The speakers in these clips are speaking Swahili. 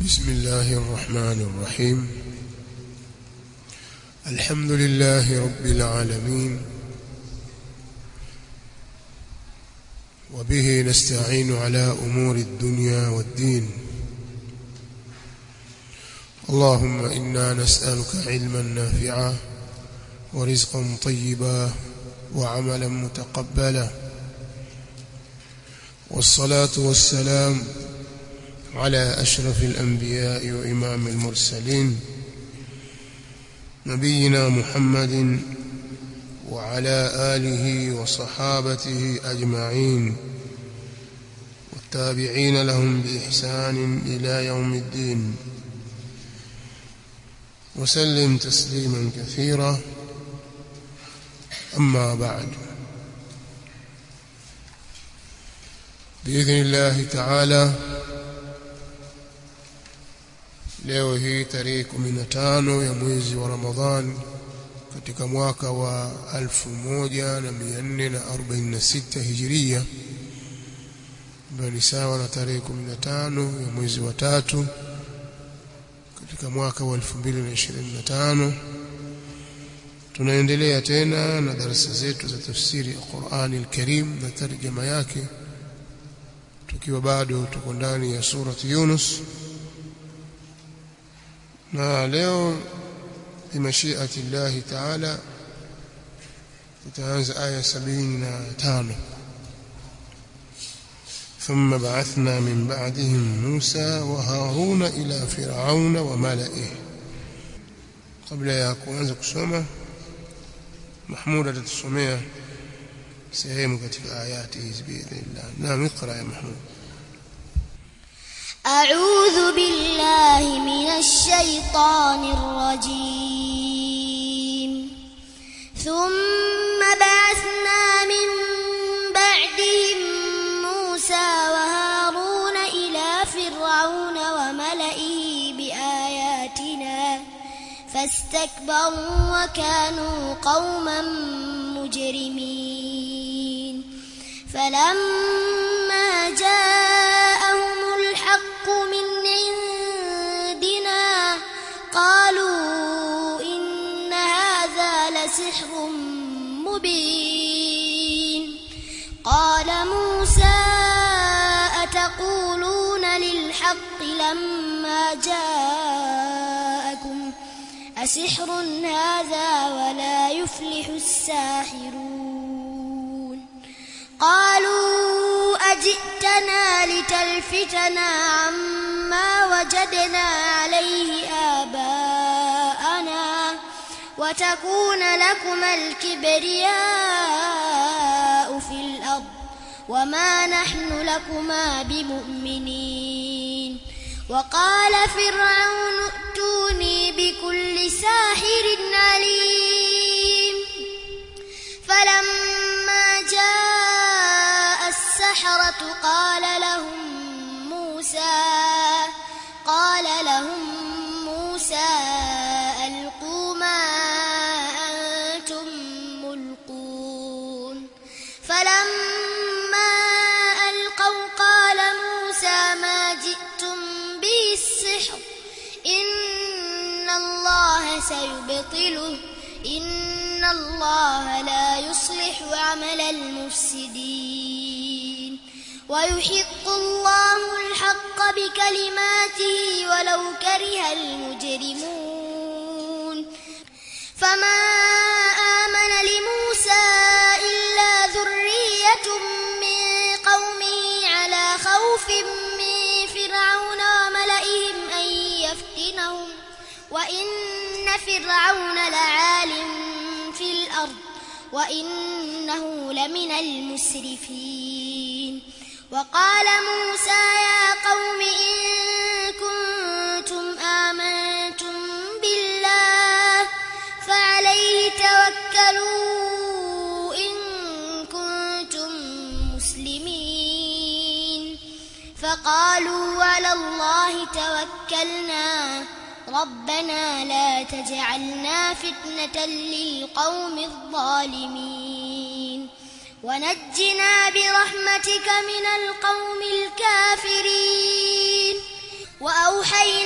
بسم الله الرحمن الرحيم الحمد لله رب العالمين وبه نستعين على أمور الدنيا والدين اللهم إنا نسألك علما نافعا ورزقا طيبا وعملا متقبلا والصلاة والسلام على أشرف الأنبياء وإمام المرسلين نبينا محمد وعلى آله وصحابته أجمعين والتابعين لهم بإحسان إلى يوم الدين وسلم تسليما كثيرا أما بعد بإذن الله تعالى leo hii tarehe 15 ya mwezi wa Ramadhan katika mwaka wa 1446 Hijiria ambayo ni sawa na tarehe 15 ya mwezi wa tatu katika mwaka wa 2025 tunaendelea tena na darasa zetu za tafsiri ya Qur'ani al-Karim na tarjama yake tukiwa bado tuko ndani ya surati Yunus na leo bimashiati llahi taala tutaanza aya 75 ثم بعثنا من بعدهم موسى وهارون إلى فرعون وملئه قبل ya kuanza kusoma Mahmud atatusomea sehemu katika ayati hizi biidhnillah naam iqra ya Mahmud أعوذ بالله من الشيطان الرجيم ثم بعثنا من بعدهم موسى وهارون إلى فرعون وملئه بآياتنا فاستكبروا وكانوا قوما مجرمين فلما جاءهم الحق من عندنا قالوا إن هذا لسحر مبين قال موسى أتقولون للحق لما جاءكم أسحر هذا ولا يفلح الساحرون قالوا أجئتنا لتلفتنا عما وجدنا عليه آباءنا وتكون لكما الكبرياء في الأرض وما نحن لكما بمؤمنين وقال فرعون ائتوني بكل ساحر عليم فلما جاء السحرة قال لهم موسى قال لهم موسى ألقوا ما أنتم ملقون فلما ألقوا قال موسى ما جئتم به السحر إن الله سيبطله إن الله لا يصلح عمل المفسدين ويحق الله الحق بكلماته ولو كره المجرمون فما آمن لموسى إلا ذرية من قومه على خوف من فرعون وملئهم أن يفتنهم وإن فرعون لعال في الأرض وإنه لمن المسرفين وقال موسى يا قوم إن كنتم آمنتم بالله فعليه توكلوا إن كنتم مسلمين فقالوا على الله توكلنا ربنا لا تجعلنا فتنة للقوم الظالمين ونجنا برحمتك من القوم الكافرين وأوحينا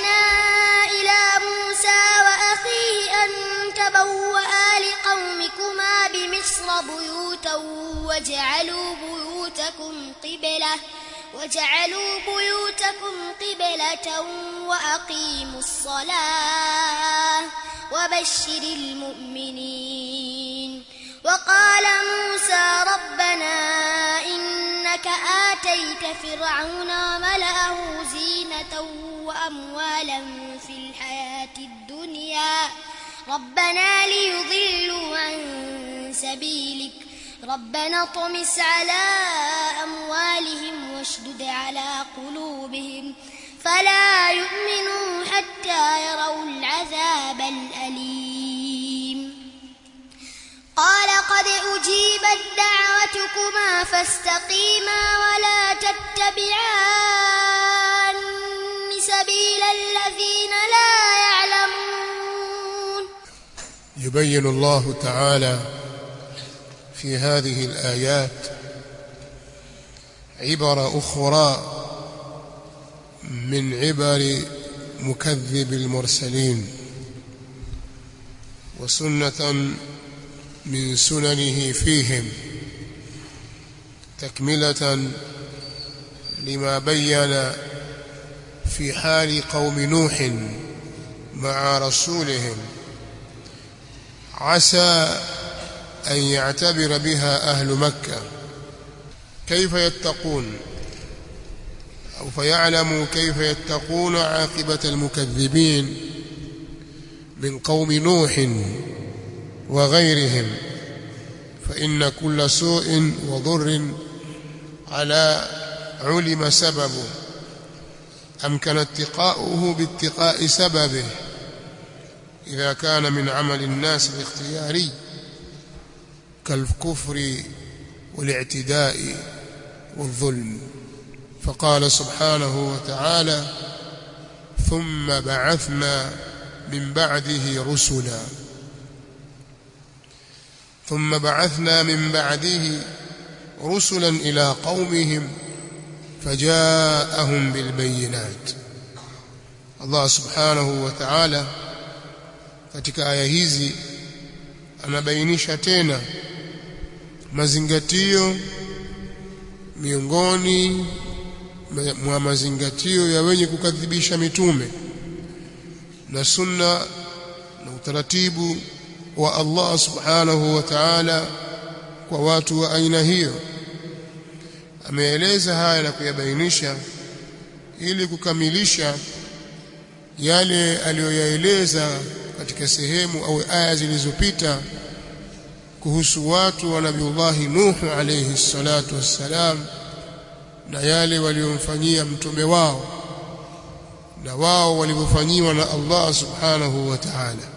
بيوتا وجعلوا بيوتكم قبلة وجعلوا بيوتكم قبلة وأقيموا الصلاة وبشر المؤمنين وقال موسى ربنا إنك آتيت فرعون وملأه زينة وأموالا في الحياة الدنيا ربنا ليضلوا عن سبيلك ربنا اطمس على أموالهم واشدد على قلوبهم فلا يؤمنوا حتى يروا العذاب الأليم قال قد أجيبت دعوتكما فاستقيما ولا تتبعان سبيل الذين لا يعلمون يبين الله تعالى في هذه الآيات عبر أخرى من عبر مكذب المرسلين وسنة من سننه فيهم تكملة لما بين في حال قوم نوح مع رسولهم عسى أن يعتبر بها أهل مكة كيف يتقون أو فيعلموا كيف يتقون عاقبة المكذبين من قوم نوح وغيرهم فإن كل سوء وضر على علم سببه أمكن اتقاؤه باتقاء سببه إذا كان من عمل الناس الاختياري كالكفر والاعتداء والظلم فقال سبحانه وتعالى ثم بعثنا من بعده رسلا ثم بعثنا من بعده رسلا إلى قومهم فجاءهم بالبينات Allah subhanahu wa ta'ala katika aya hizi anabainisha tena mazingatio miongoni mwa mazingatio ya wenye kukadhibisha mitume na sunna na utaratibu wa Allah subhanahu wa ta'ala kwa watu wa aina hiyo ameeleza haya na kuyabainisha ili kukamilisha yale aliyoyaeleza katika sehemu au aya zilizopita kuhusu watu wa Nabiullahi Nuhu alayhi salatu wassalam na yale waliomfanyia mtume wao na wao walivyofanyiwa na Allah subhanahu wa ta'ala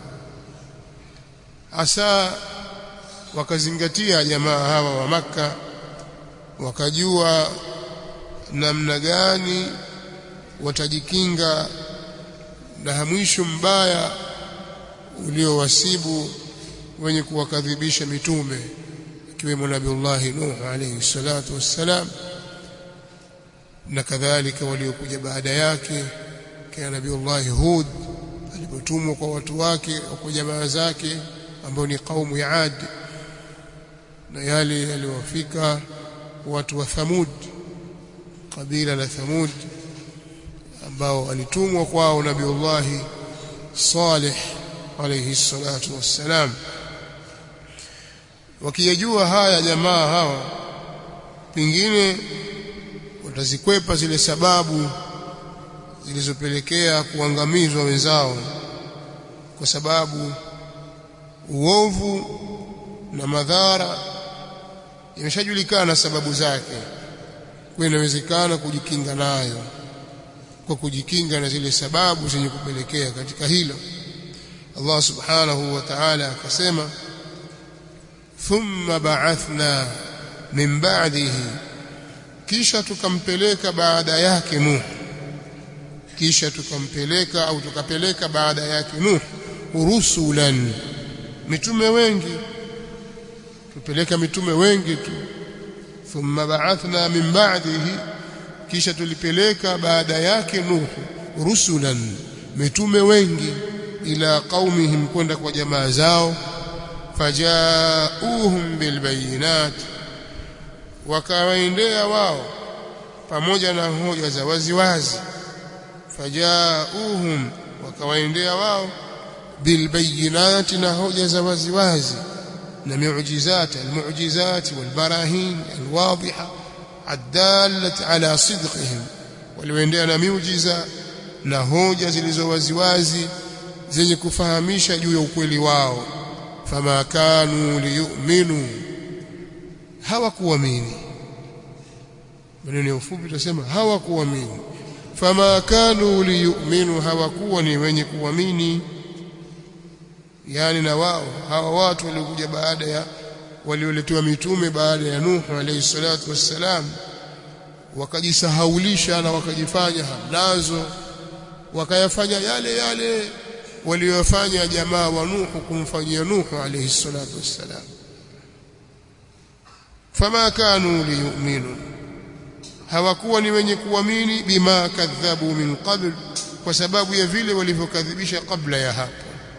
hasa wakazingatia jamaa hawa wa maka wakajua namna gani watajikinga na mwisho mbaya uliowasibu wenye kuwakadhibisha mitume ikiwemo Nabiullahi Nuh alayhi salatu wassalam na kadhalika waliokuja baada yake kina Nabiullahi Hud alipotumwa kwa watu wake kwa jamaa zake ambao ni kaumu ya Ad na yale yaliwafika watu wa Thamud kabila la Thamud ambao walitumwa kwao Nabiullahi Salih alayhi salatu wassalam wakiyajua haya jamaa hawa pengine watazikwepa zile sababu zilizopelekea kuangamizwa wenzao kwa sababu uovu na madhara imeshajulikana sababu zake kwa inawezekana kujikinga nayo kwa kujikinga na zile sababu zenye kupelekea katika hilo Allah subhanahu wa ta'ala akasema thumma ba'athna min ba'dihi kisha tukampeleka baada yake Nuh kisha tukampeleka au tukapeleka baada yake Nuh rusulan mitume wengi tupeleka mitume wengi tu thumma ba'athna min ba'dihi kisha tulipeleka baada yake Nuh rusulan mitume wengi ila qaumihim kwenda kwa jamaa zao fajauhum bilbayinat wakawaendea wao pamoja na hoja za waziwazi fajauhum wakawaendea wao bilbayinati na hoja za waziwazi na miujizat almuujizat walbarahin alwadhiha الدالة على صدقهم waliendea na miujiza na hoja zilizo waziwazi zenye kufahamisha juu ya ukweli wao fama kanu liyu'minu hawakuamini maneno ya ufupi tutasema hawakuamini fama kanu liyu'minu hawakuwa ni wenye kuamini yani na wao hawa watu waliokuja baada ya walioletewa mitume baada ya Nuhu alayhi salatu wassalam wakajisahaulisha na wakajifanya hamnazo wakayafanya yale yale waliyofanya jamaa wa Nuhu kumfanyia Nuhu alayhi salatu wassalam fama kanu liyu'minu hawakuwa ni wenye kuamini bima kadhabu min qabl kwa sababu ya vile walivyokadhibisha kabla ya hapo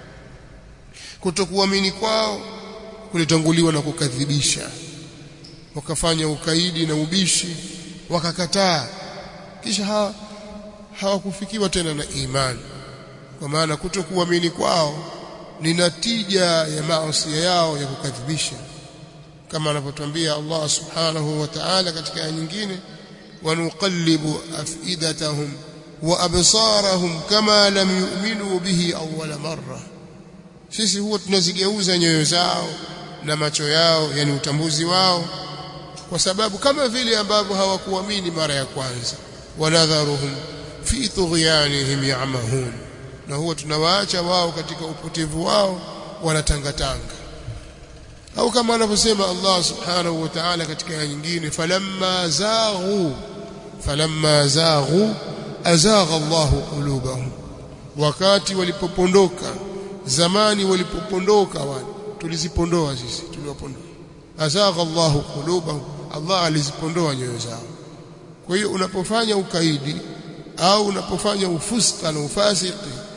kutokuamini kwao kulitanguliwa na kukadhibisha wakafanya ukaidi na ubishi wakakataa kisha hawa hawakufikiwa tena na imani kwa maana kutokuamini kwao ni natija ya maasi yao ya kukadhibisha kama anavyotwambia Allah subhanahu wa ta'ala katika aya nyingine wanuqallibu afidatahum wa absarahum kama lam yu'minu bihi awwala marra sisi huwa tunazigeuza nyoyo zao na macho yao yani utambuzi wao kwa sababu kama vile ambavyo hawakuamini mara ya kwanza wanadharuhum fi tughyanihim ya'mahun na huwa tunawaacha wao katika upotevu wao wanatangatanga au kama anavyosema Allah subhanahu wa ta'ala katika aya nyingine falamma zaghu falamma zaghu azagha Allahu qulubahum wakati walipopondoka zamani walipopondoka wale tulizipondoa sisi tuliwapondoa azagha Allahu qulubahum Allah alizipondoa nyoyo zao kwa hiyo unapofanya ukaidi au unapofanya ufuska na ufasiki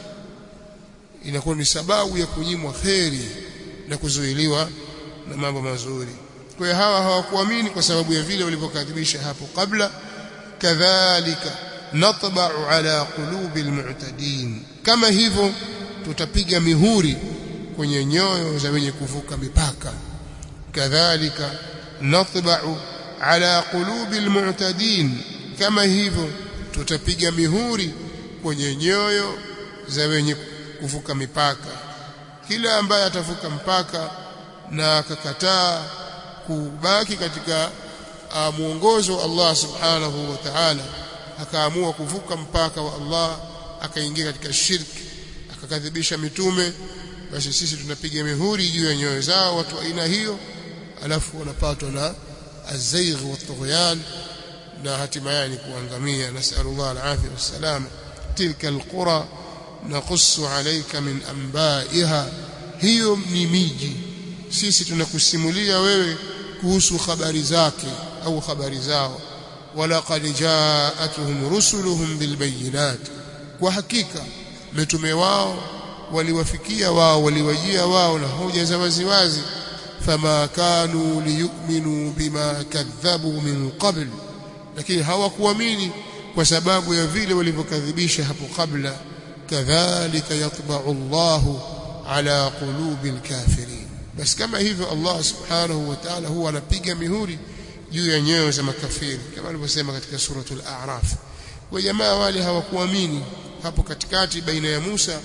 inakuwa ni sababu ya kunyimwa kheri na kuzuiliwa na mambo mazuri kwa hiyo hawa hawakuamini kwa sababu ya vile walivyokadhibisha hapo kabla kadhalika natba'u ala qulubi almu'tadin kama hivyo tutapiga mihuri kwenye nyoyo za wenye kuvuka mipaka kadhalika natba'u ala qulubi almu'tadin kama hivyo tutapiga mihuri kwenye nyoyo za wenye kuvuka mipaka kila ambaye atavuka mpaka na akakataa kubaki katika uh, mwongozo wa Allah subhanahu wa ta'ala akaamua kuvuka mpaka wa Allah akaingia katika shirki akakadhibisha mitume basi sisi tunapiga mihuri juu ya nyoyo zao watu aina hiyo alafu wanapatwa na azaigh wa tughyan na hatimaye ni kuangamia nasallallahu alafia wassalama tilka alqura naqussu alayka min anba'iha hiyo ni miji sisi tunakusimulia wewe kuhusu habari zake au habari zao walaqad ja'atuhum rusuluhum bilbayinat kwa hakika mitume wao waliwafikia wao waliwajia wao na hoja za waziwazi fama kanu liyu'minu bima kadhabu min qabl lakini hawakuamini kwa sababu ya vile walivyokadhibisha hapo kabla kadhalika yatba'u Allahu ala qulubi alkafirin basi kama hivyo Allah subhanahu wa ta'ala huwa anapiga mihuri juu ya nyoyo za makafiri kama alivyosema katika suratul a'raf kwa jamaa wale hawakuamini hapo katikati baina ya Musa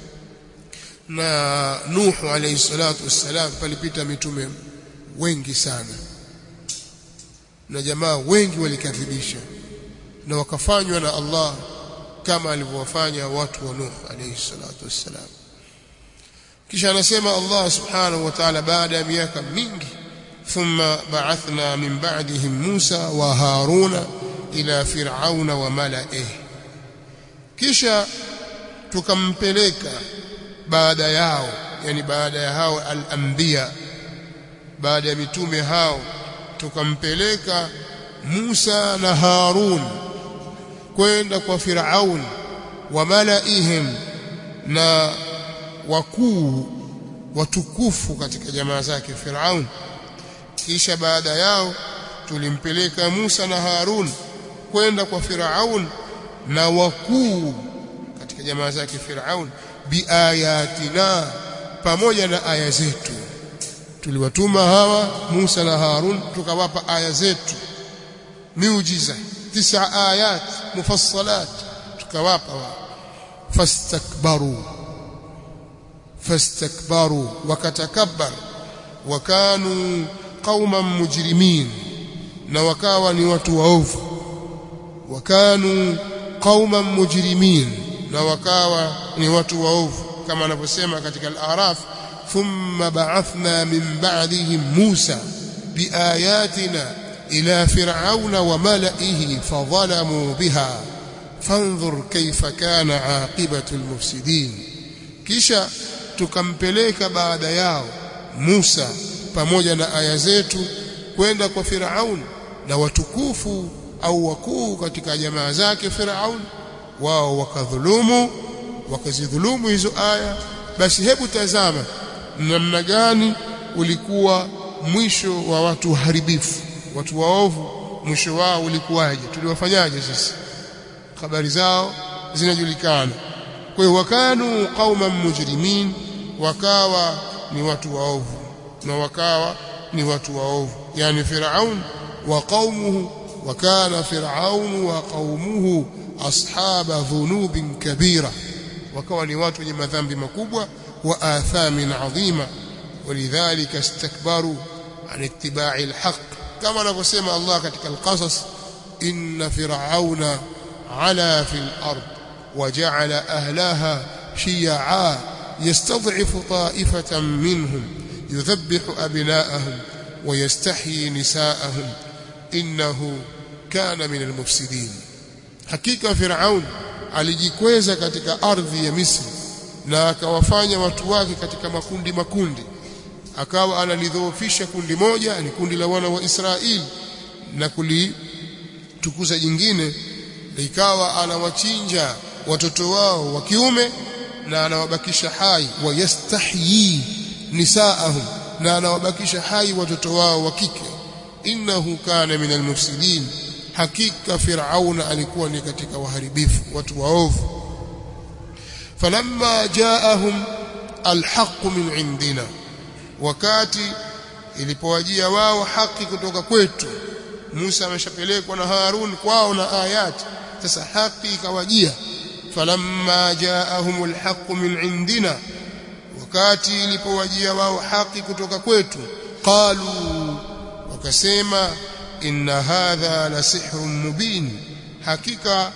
na Nuhu alayhi salatu wassalam palipita mitume wengi sana na jamaa wengi walikadhibisha na wakafanywa na Allah kama alivyowafanya watu wa Nuh alayhi salatu wassalam kisha anasema Allah subhanahu wa ta'ala baada ya miaka mingi thumma ba'athna min ba'dihim Musa wa Haruna ila fir'auna wa mala'ih kisha tukampeleka baada yao yani baada ya hao al-anbiya baada ya mitume hao tukampeleka Musa na Harun kwenda kwa Firaun wa malaihim na wakuu watukufu katika jamaa zake Firaun kisha baada yao tulimpeleka Musa na Harun kwenda kwa Firaun na wakuu katika jamaa zake Firaun biayatina pamoja na aya zetu tuliwatuma hawa Musa na Harun tukawapa aya zetu miujiza tisa ayat mufassalat tukawapa fastakbaru fastakbaru wakatakabbar wakanu qauman mujrimin na wakawa ni watu waovu wakanu qauman mujrimin na wakawa ni watu waovu kama anavyosema katika al-Araf thumma ba'athna min ba'dihim Musa biayatina ila fir'auna wa mala'ihi fadhalamu biha fanzur kayfa kana aqibatu al-mufsidin kisha tukampeleka baada yao Musa pamoja na aya zetu kwenda kwa Firaun na watukufu au wakuu katika jamaa zake Firaun wao wakadhulumu wakazidhulumu hizo aya basi hebu tazama namna gani ulikuwa mwisho wa watu haribifu watu waovu mwisho wao ulikuwaje tuliwafanyaje sisi habari zao zinajulikana kwa hiyo wakanu qauman mujrimin wakawa ni watu waovu na wakawa ni watu waovu yani Firaun wa qaumuhu وكان فرعون وقومه أصحاب ذنوب كبيرة وكوا ni watu wenye madhambi makubwa wa athamin adhima ولذلك استكبروا عن اتباع الحق كما anavyosema Allah katika al-Qasas inna fir'auna ala fil ard وجعل أهلها شيعا يستضعف طائفة منهم يذبح أبناءهم ويستحيي نساءهم innahu kana min almufsidin hakika firaun alijikweza katika ardhi ya Misri na akawafanya watu wake katika makundi makundi akawa analidhoofisha kundi moja ni kundi la wana wa Israeli na kulitukuza jingine ikawa anawachinja watoto wao wa kiume na anawabakisha hai wayastahyi nisaahum na anawabakisha hai watoto wao wa kike innahu kana min almufsidin hakika firauna alikuwa ni katika waharibifu watu waovu falamma jaahum alhaq min indina wakati ilipowajia wao haki kutoka kwetu Musa ameshapelekwa na Harun kwao na ayati sasa haki ikawajia falamma jaahum alhaq min indina wakati ilipowajia wao haki kutoka kwetu qalu wakasema inna hadha la sihrun mubin hakika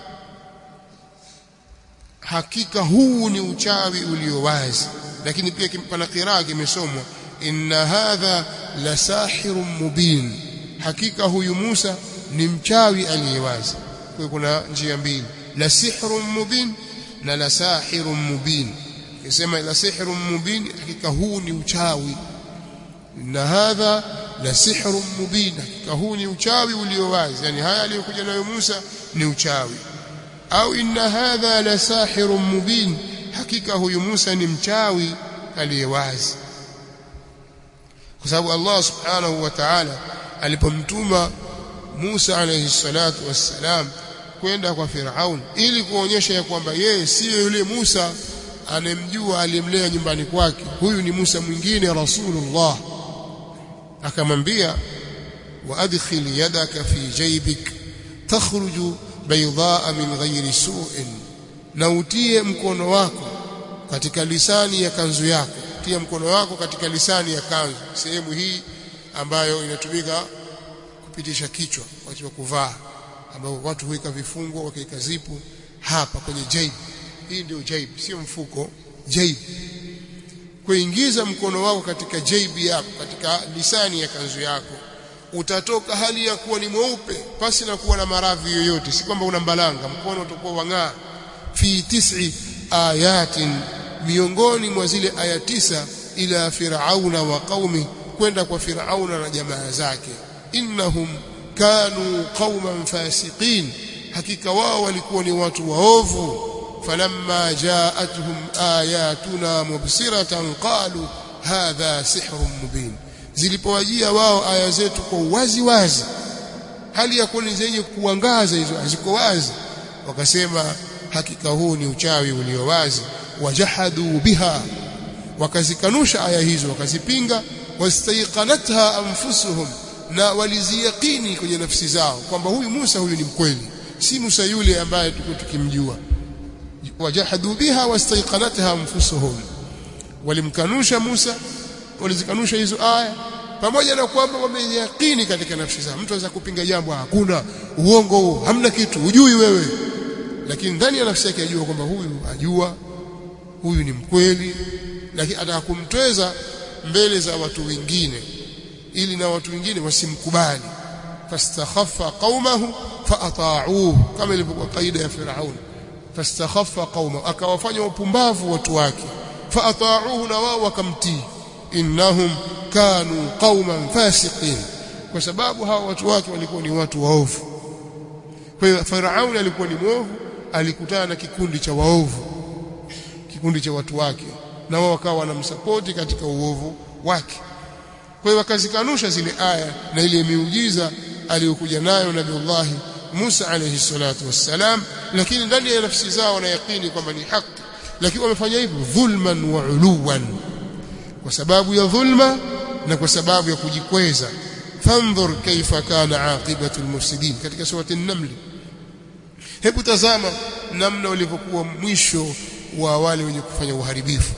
hakika huu ni uchawi ulio wazi lakini pia pana qiraa kimesomwa inna hadha la sahirun mubin hakika huyu Musa ni mchawi aliyewazi kwa kuna njia mbili la sihrun mubin na la sahirun mubin kisema la sihrun mubin hakika huu ni uchawi inna hadha la sihrun mubin hakika huu ni uchawi ulio wazi yani haya aliyokuja nayo Musa ni uchawi au inna hadha la sahirun mubin hakika huyu Musa ni mchawi aliyewazi kwa sababu Allah subhanahu wa ta'ala alipomtuma Musa alayhi salatu wassalam kwenda kwa Firaun ili kuonyesha ya kwamba yeye siyo yule Musa anemjua aliyemlea nyumbani kwake huyu ni Musa mwingine rasulullah akamwambia waadkhil yadaka fi jaybik takhruju baydaa min ghairi su'in na utie mkono wako katika lisani ya kanzu yako tia mkono wako katika lisani ya kanzu sehemu hii ambayo inatumika kupitisha kichwa wakati wa kuvaa ambao watu huika vifungo wakaika zipu hapa kwenye jaib hii ndio jaib sio mfuko jaib kuingiza mkono wako katika jaibi yako katika lisani ya kanzu yako utatoka hali ya kuwa ni mweupe pasi na kuwa na maradhi yoyote si kwamba una mbalanga mkono utakuwa wang'aa fi tis'i ayatin miongoni mwa zile aya tisa ila firauna wa qaumi kwenda kwa firauna na jamaa zake innahum kanu qauman fasiqin hakika wao walikuwa ni watu waovu falamma jaatuhum ayatuna mubsiratan qalu hadha sihrun mubin zilipowajia wao aya zetu kwa wazi wazi hali ya kuwa zenye kuangaza hizo haziko wazi wakasema hakika huu ni uchawi ulio wazi wajahadu biha wakazikanusha aya hizo wakazipinga wastaiqanatha anfusuhum na waliziyaqini kwenye nafsi zao kwamba huyu Musa huyu ni mkweli si Musa yule ambaye tuko tukimjua wajahadu biha wastaiqanatha anfusuhum walimkanusha Musa walizikanusha hizo aya pamoja na kwamba wameyakini katika nafsi zao mtu anaweza kupinga jambo hakuna uongo huo hamna kitu hujui wewe lakini ndani ya nafsi yake ajua kwamba huyu ajua huyu ni mkweli lakini ataka kumtweza mbele za watu wengine ili na watu wengine wasimkubali fastakhaffa qaumahu faata'uhu kama ilivyokuwa kaida ya Firaun fastakhaffa qaumahu akawafanya wapumbavu watu wake faata'uhu na wao wakamtii innahum kanu qauman fasiqin kwa sababu hawa watu wake walikuwa ni watu waovu kwa hiyo Firaun alikuwa ni mwovu alikutana na kikundi cha waovu kikundi cha watu wake na wao wakawa wanamsapoti katika uovu wake kwa hiyo wakazikanusha zile aya na ile miujiza aliyokuja nayo Nabiullahi Musa alayhi salatu wassalam lakini ndani ya nafsi zao wanayakini kwamba ni haki lakini wamefanya hivyo dhulman wa uluwan kwa sababu ya dhulma na kwa sababu ya kujikweza fandhur kaifa kana aqibatu almufsidin katika surati an-naml hebu tazama namna ulivyokuwa mwisho wa wale wenye kufanya uharibifu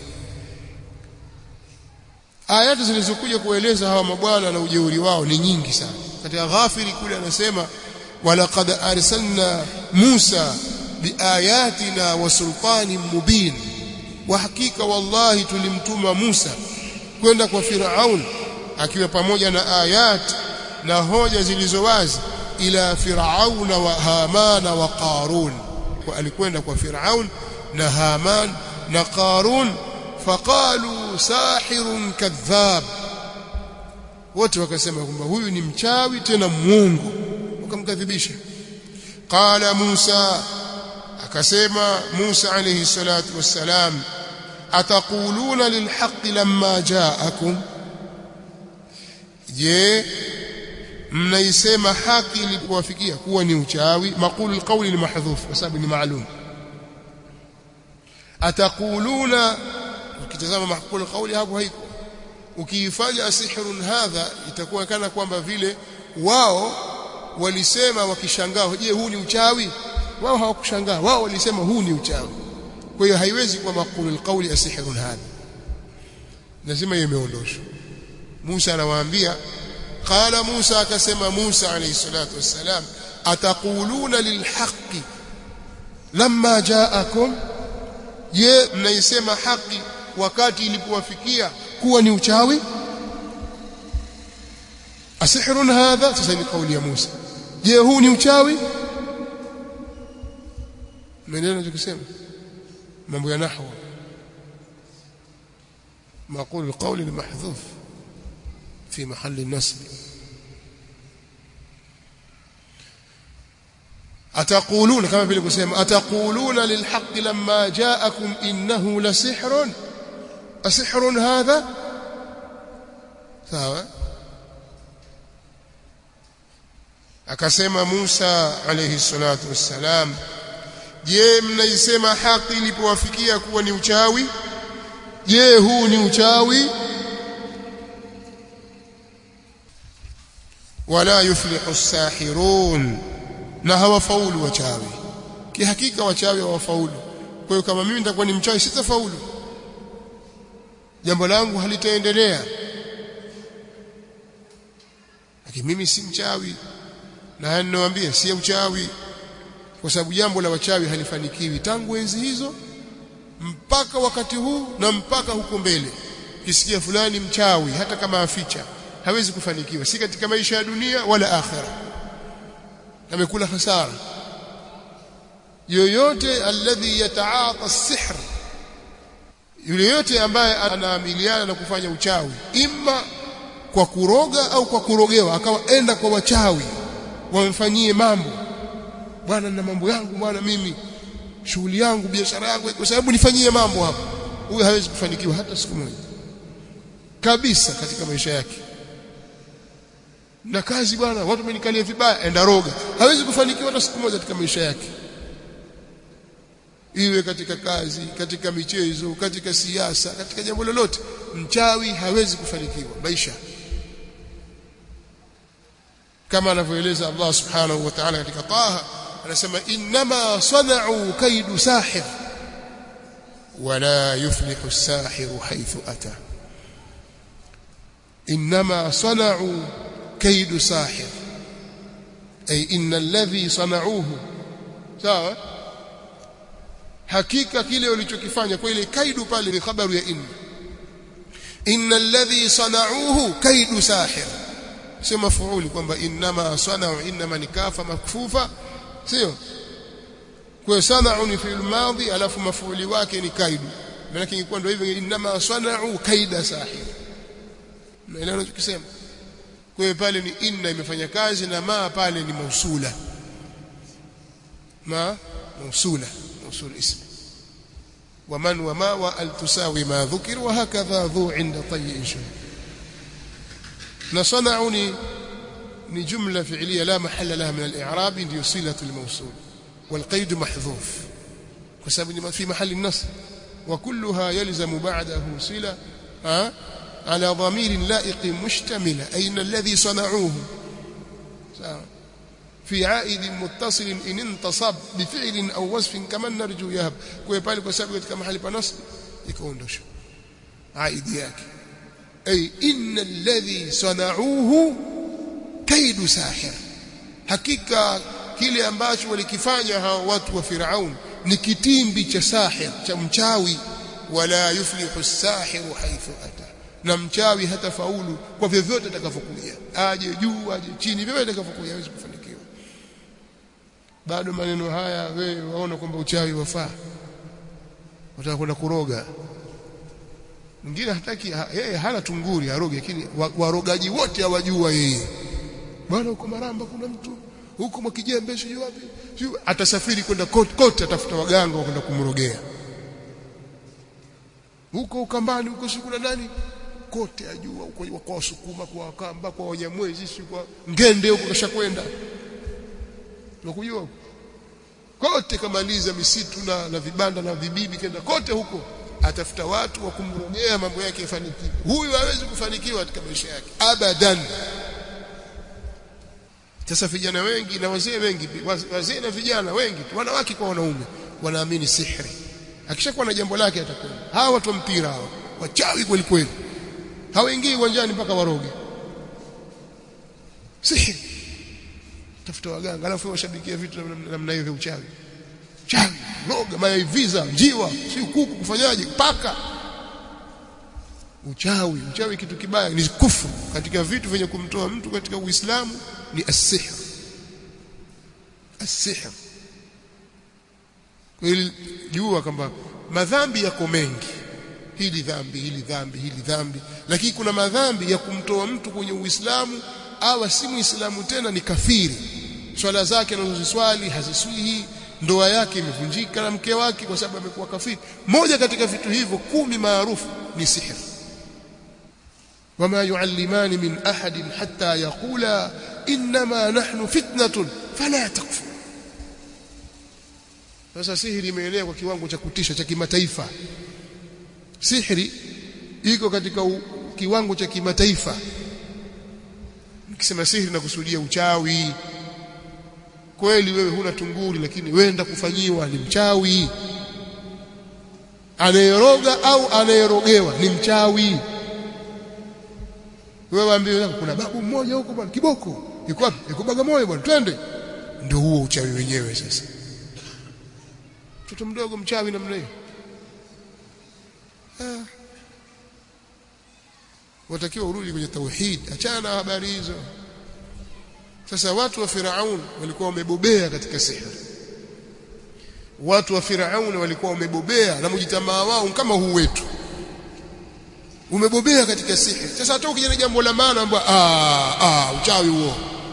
ayati zilizokuja kueleza hawa mabwana na ujeuri wao ni nyingi sana katika ghafiri kule anasema walaqad arsalna Musa biayatina wa sultanin mubin wa hakika wallahi tulimtuma Musa kwenda kwa Firaun akiwa pamoja na ayat na hoja zilizo wazi ila Firauna wa Hamana wa Qarun kwa alikwenda kwa Firaun na Haman na Qarun faqalu sahirun kadhab wote wakasema kwamba huyu ni mchawi tena mwongo wakamkadhibisha qala Musa akasema Musa alayhi salatu wassalam ataquluna lilhaqqi lamma ja'akum je mnaisema haki ilipowafikia kuwa ni uchawi maqulu alqawli ni mahdhuf kwa sababu ni maalum ataquluna ukitazama maqulu alqawli hapo haiko ukiifanya sihrun hadha itakuwa kana kwamba vile wao walisema wakishangaa je huu ni uchawi wao hawakushangaa wao walisema huu ni uchawi kwa hiyo haiwezi kuwa maqulu alqawli asihrun hadha lazima hiyo imeondoshwa Musa anawaambia qala Musa akasema Musa alayhi salatu wassalam ataquluna lilhaqqi lamma ja'akum je mnaisema haki wakati ilipowafikia kuwa ni uchawi asihrun hadha sasa ni kauli ya Musa je huu ni uchawi maneno tukisema mambo ya nahwa مقول القول المحذوف في محل النصب أتقولون كما vile kusema أتقولون للحق لما جاءكم إنه لسحر أسحر هذا sawa akasema Musa alayhi salatu wassalam je mnaisema haki ilipowafikia kuwa ni uchawi je huu ni uchawi wala yuflihu sahirun na hawafaulu wachawi kihakika wachawi hawafaulu kwa hiyo kama mimi nitakuwa ni mchawi sitafaulu jambo langu halitaendelea lakini mimi si mchawi na ninawaambia si uchawi kwa sababu jambo la wachawi halifanikiwi tangu enzi hizo mpaka wakati huu na mpaka huko mbele kisikia fulani mchawi hata kama aficha hawezi kufanikiwa si katika maisha ya dunia wala akhera amekula hasara yoyote alladhi yataata as-sihr yule yote ambaye anaamiliana na kufanya uchawi imma kwa kuroga au kwa kurogewa akawa enda kwa wachawi wamfanyie mambo bwana na mambo yangu bwana mimi shughuli yangu biashara yangu kwa sababu nifanyie mambo hapa huyu hawezi kufanikiwa hata siku moja kabisa katika maisha yake na kazi bwana watu wamenikalia vibaya enda roga hawezi kufanikiwa hata siku moja katika maisha yake iwe katika kazi katika michezo katika siasa katika jambo lolote mchawi hawezi kufanikiwa maisha kama anavyoeleza Allah subhanahu wa ta'ala katika Taha anasema inma sana'u kaidu sahir wala yuflihu as-sahiru haythu ata inma sana'u kaidu sahir ay inna alladhi sana'uhu sawa hakika kile walichokifanya kwa ile kaidu pale ni khabaru ya inna inna alladhi sana'uhu kaidu sahir sio mafuuli kwamba inma sana'u inma nikafa makfufa sio kwa sana'u ni fi'il madhi alafu mafuuli wake ni kaidu maana ingekuwa ndio hivyo inma sana'u kaida sahir na ile anachokisema kwa hiyo pale ni inna imefanya kazi na ma pale ni mausula ma mausula موصول اسم ومن وما وال تساوي ما ذكر وهكذا ذو عند طي شيء نصنعني ni jumla fi'liya la mahalla laha min al-i'rab ndio silatu al-mawsul والقيد محذوف بسبب في محل النصب وكلها يلزم بعده صله على ضمير لائق مشتمل اين الذي صنعوه في عائد متصل إن انتصب بفعل أو وصف كما نرجو يهب kwa pale kwa sababu katika mahali pa nasb ikaondosha aidi yake ay inna alladhi sana'uhu kaidu sahir hakika kile ambacho walikifanya hao watu wa Firaun ni kitimbi cha sahir cha mchawi wala yuflihu as-sahiru haythu ata na mchawi hata faulu kwa vyovyote atakavyokuja aje juu aje chini vyovyote atakavyokuja hawezi kufanikiwa bado maneno haya wewe waona kwamba uchawi wafaa unataka kwenda kuroga mwingine hataki yeye hana tunguri aroge lakini warogaji wote hawajua yeye bwana huko maramba kuna mtu huko mwakijembe sio wapi sio atasafiri kwenda kote kote atafuta waganga kwenda kumrogea huko ukambani huko siku na nani kote ajua huko kwa wasukuma kwa wakamba kwa wanyamwezi si kwa ngende huko kashakwenda unakujua kote kamaliza misitu na, na vibanda na vibibi kenda kote huko atafuta watu wa kumrogea mambo yake yafanikiwe huyu hawezi kufanikiwa katika maisha yake abadan sasa vijana wengi na wazee wengi wazee na vijana wengi wanawake kwa wanaume wanaamini sihri akishakuwa na jambo lake atakwenda hawa watu wa mpira hawa wachawi kweli kweli hawaingii uwanjani mpaka waroge sihri tafuta waganga alafu washabikia vitu namna hiyo vya uchawi chawi roga maiviza njiwa si kuku kufanyaje paka uchawi uchawi kitu kibaya ni kufuru katika vitu vyenye kumtoa mtu katika uislamu ni as-sihr as-sihr kwa hiyo jua kwamba madhambi yako mengi hili dhambi hili dhambi hili dhambi lakini kuna madhambi ya kumtoa mtu kwenye uislamu awa si muislamu tena ni kafiri swala zake anazoziswali haziswihi ndoa yake imevunjika na mke wake kwa sababu amekuwa kafiri moja katika vitu hivyo kumi maarufu ni sihir wama yuallimani min ahadin hatta yaqula inma nahnu fitnatun fala takfur sasa sihiri imeenea kwa kiwango cha kutisha cha kimataifa sihiri iko katika u, kiwango cha kimataifa nikisema sihiri nakusudia uchawi kweli wewe huna tunguri lakini wenda kufanyiwa ni mchawi anayeroga au anayerogewa ni mchawi wewe waambie kuna babu mmoja huko bwana kiboko yuko wapi yuko Bagamoyo bwana twende ndio huo uchawi wenyewe sasa mtoto mdogo mchawi namna hiyo ah. watakiwa urudi kwenye tauhid achana na habari hizo sasa watu wa Firaun walikuwa wamebobea katika sihiri watu wa Firaun walikuwa wamebobea na mjitamaa wao kama huu wetu umebobea katika sihiri sasa hata ukija jambo la maana ambao ah ah uchawi huo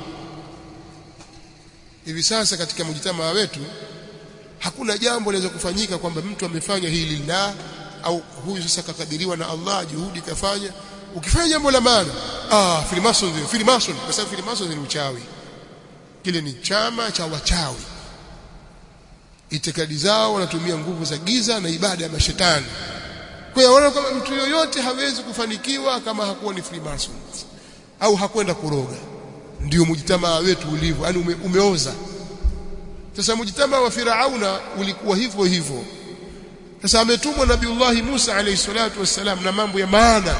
hivi sasa katika mjitamaa wetu hakuna jambo linaweza kufanyika kwamba mtu amefanya hili lillah au huyu sasa kakadiriwa na Allah juhudi kafanya ukifanya jambo la maana ah Freemason ndio Freemason kwa sababu Freemason ni uchawi kile ni chama cha wachawi itikadi zao wanatumia nguvu za giza na ibada ya mashetani kwa hiyo wanaona kama mtu yoyote hawezi kufanikiwa kama hakuwa ni Freemason au hakwenda kuroga ndio mujitamaa wetu ulivyo yani ume, umeoza sasa mujitamaa wa Firauna ulikuwa hivyo hivyo sasa ametumwa Nabiullahi Musa alayhi salatu wassalam na mambo ya maana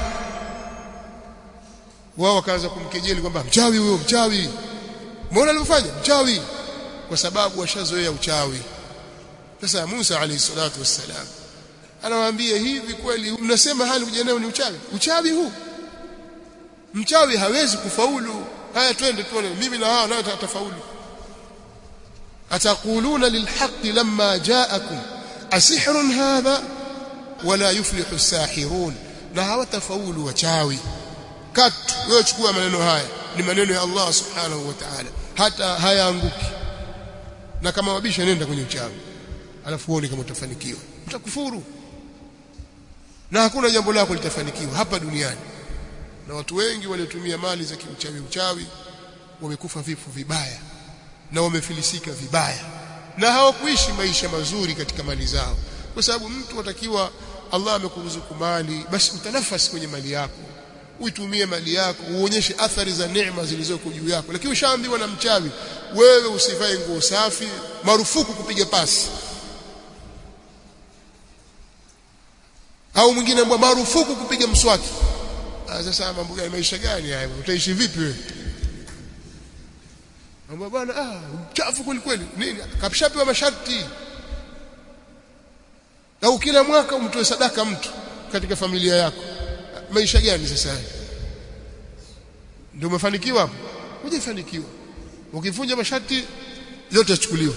wao wakaanza kumkejeli kwamba mchawi huyo mchawi mbona alivyofanya mchawi kwa sababu washazoea uchawi sasa Musa alayhi salatu wassalam anawaambia hivi kweli mnasema hali kujanao ni uchawi uchawi huu mchawi hawezi kufaulu haya twende tuone mimi na hao nao tatafaulu ataquluna lilhaqqi lamma ja'akum asihrun hadha wala yuflihu as-sahirun na hawatafaulu wachawi katu wewe chukua maneno haya ni maneno ya Allah subhanahu wa ta'ala hata hayaanguki na kama wabisha nenda kwenye uchawi alafu uone kama utafanikiwa utakufuru na hakuna jambo lako litafanikiwa hapa duniani na watu wengi waliotumia mali za kiuchawi uchawi wamekufa vifo vibaya na wamefilisika vibaya na hawakuishi maisha mazuri katika mali zao kwa sababu mtu atakiwa Allah amekuruzuku mali basi utanafasi kwenye mali yako uitumie mali yako uonyeshe athari za neema zilizoko juu yako lakini ushaambiwa na mchawi wewe usivae nguo safi marufuku kupiga pasi au mwingine mbwa marufuku kupiga mswaki ah sasa mambo gani maisha gani haya utaishi vipi wewe Mambo bwana ah mchafu kweli kweli nini kapshapewa masharti au kila mwaka umtoe sadaka mtu katika familia yako maisha gani sasa haya ndio umefanikiwa hapo hujafanikiwa ukivunja masharti yote yachukuliwa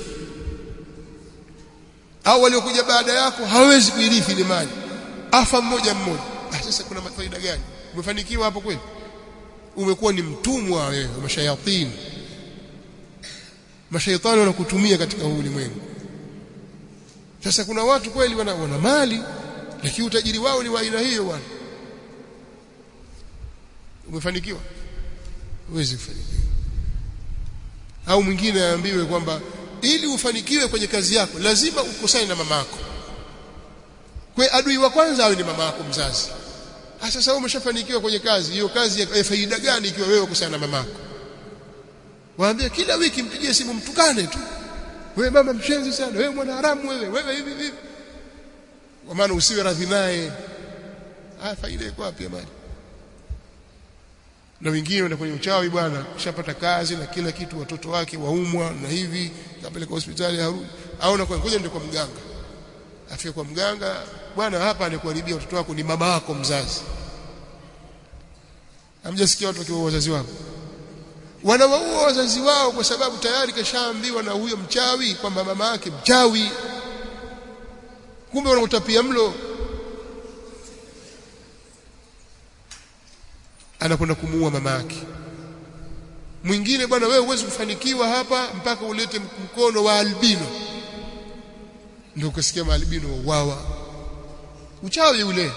au waliokuja baada yako hawezi kuirithi ile mali afa mmoja mmoja ah sasa kuna faida gani umefanikiwa hapo kweli umekuwa ni mtumwa wewe wa mashayatini mashaitani wanakutumia katika huu ulimwengu sasa kuna watu kweli wana, wana mali lakini utajiri wao ni wa aina hiyo bwana umefanikiwa huwezi kufanikiwa au mwingine aambiwe kwamba ili ufanikiwe kwenye kazi yako lazima ukosane na mamako kwa adui wa kwanza awe ni mama yako mzazi sasa wewe umeshafanikiwa kwenye kazi hiyo kazi ya faida gani ikiwa wewe ukosana na mamako waambie kila wiki mpigie simu mtukane tu wewe mama mshenzi sana wewe mwana haramu wewe wewe hivi hivi kwa maana usiwe radhi naye ah faida iko wapi ya mali na wengine wenda kwenye uchawi bwana ushapata kazi na kila kitu watoto wake waumwa na hivi kapeleka hospitali harudi au na kwa ngoja ndio kwa mganga afike kwa mganga bwana hapa anakuharibia watoto wako ni mama yako mzazi hamjasikia watu wakiwa wazazi wao wanawaua wazazi wao kwa sababu tayari kashaambiwa na huyo mchawi kwamba mama yake mchawi kumbe wanautapia mlo anakwenda kumuua mama yake mwingine bwana wewe huwezi kufanikiwa hapa mpaka ulete mkono wa albino ndio ukasikia maalbino wauawa uchawi ule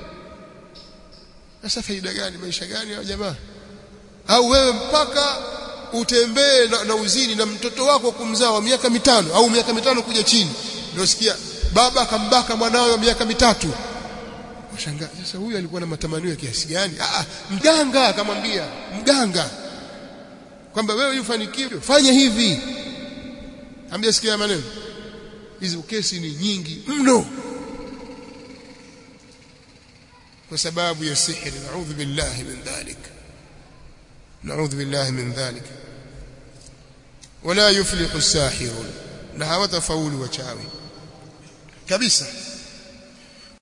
sasa faida gani maisha gani hao jamaa au wewe mpaka utembee na, na uzini na mtoto wako kumzaa wa miaka mitano au miaka mitano kuja chini ndio sikia baba akambaka mwanawe wa miaka mitatu washangaa sasa huyu alikuwa na matamanio ya kiasi gani ah mganga akamwambia mganga kwamba wewe ufanikiwe fanya hivi ambia sikia maneno hizo kesi ni nyingi mno kwa sababu ya sihiri naudhu billahi min dhalik naudhu billahi min dhalik wala yuflihu sahirun na hawatafaulu wachawi kabisa